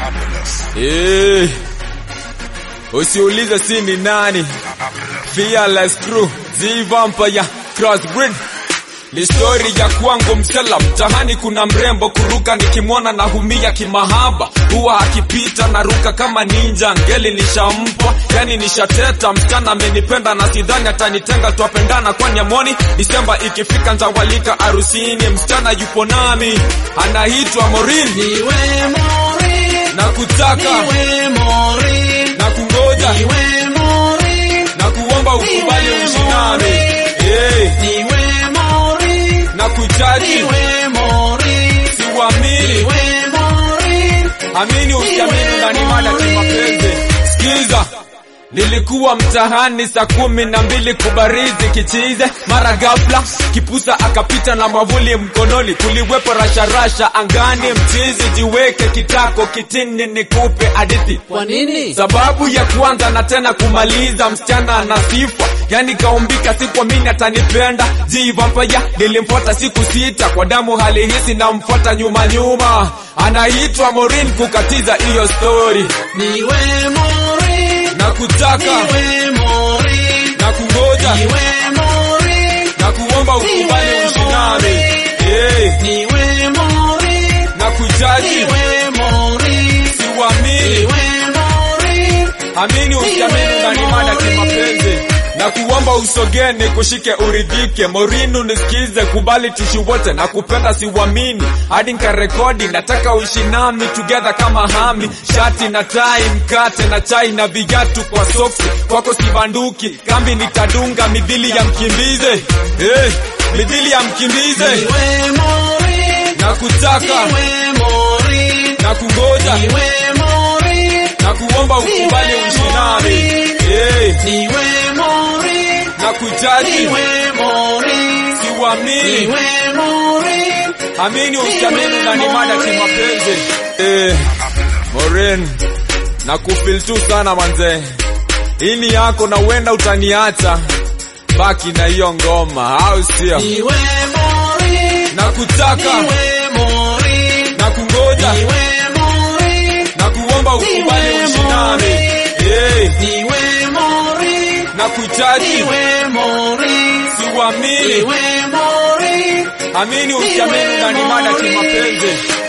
Eh, usiulize si ni nani, fearless crew, Z Vampire, crossbreed ni stori ya kwangu msela mtahani, kuna mrembo kuruka, nikimwona na humia kimahaba, huwa akipita naruka kama ninja, ngeli nishampa, yani nishateta, msichana amenipenda na sidhani atanitenga, twapendana kwani amoni, Disemba ikifika ntawalika arusini, msichana yupo nami, anaitwa Morin, Niwe Morin, na kutaka niwe Morin, na kungoja niwe Morin, na kuomba ukubali Niwe uishi nami Morin. Eh, niwe Morin, na kujaji niwe Morin, siwamini niwe Morin, amini usiamini unanimada kimapenzi sikiza nilikuwa mtahani saa kumi na mbili kubarizi kichize mara ghafla kipusa akapita na mwavuli mkononi kuliwepo rasharasha angani mchizi jiweke kitako kitini nikupe hadithi kwa nini? sababu ya kwanza na tena kumaliza msichana ana sifa yani kaumbika sikuamini atanipenda jivampaya nilimfuata siku sita kwa damu hali hisi namfuata nyuma nyuma anaitwa morin kukatiza hiyo stori Niwe Morin, na kutaka niwe Morin, na kungoja niwe Morin, na kuomba ukubali Niwe uishi nami Morin. Eh, niwe Morin, na kujaji niwe Morin, siwamini niwe Morin, amini usiamini unanimada kimapenzi na kuomba usogeni kushike uridhike morinu nisikize kubali tushi wote na kupenda siwamini hadi nkarekodi nataka uishi nami together kama hami shati na tai mkate na chai na viatu kwa soksi kwako sibanduki kambi nitadunga midhili ya mkimbize hey, midhili ya mkimbize niwe Morin, na kutaka niwe Morin, na kungoja niwe Morin, na kuomba ukubali uishi nami hey, niwe Morin, na kujaji niwe Morin, siwamini niwe Morin, amini usiamini unanimada kimapenzi eh, Moren na kufil tu sana manze ini yako na uenda utaniacha baki na hiyo ngoma au sio niwe Morin, na kutaka niwe Morin, na kungoja niwe Morin, na kuomba ukubali Niwe uishi nami Morin. eh, niwe Morin, na kujaji niwe Morin, siwamini niwe Morin, amini usiamini unanimada kimapenzi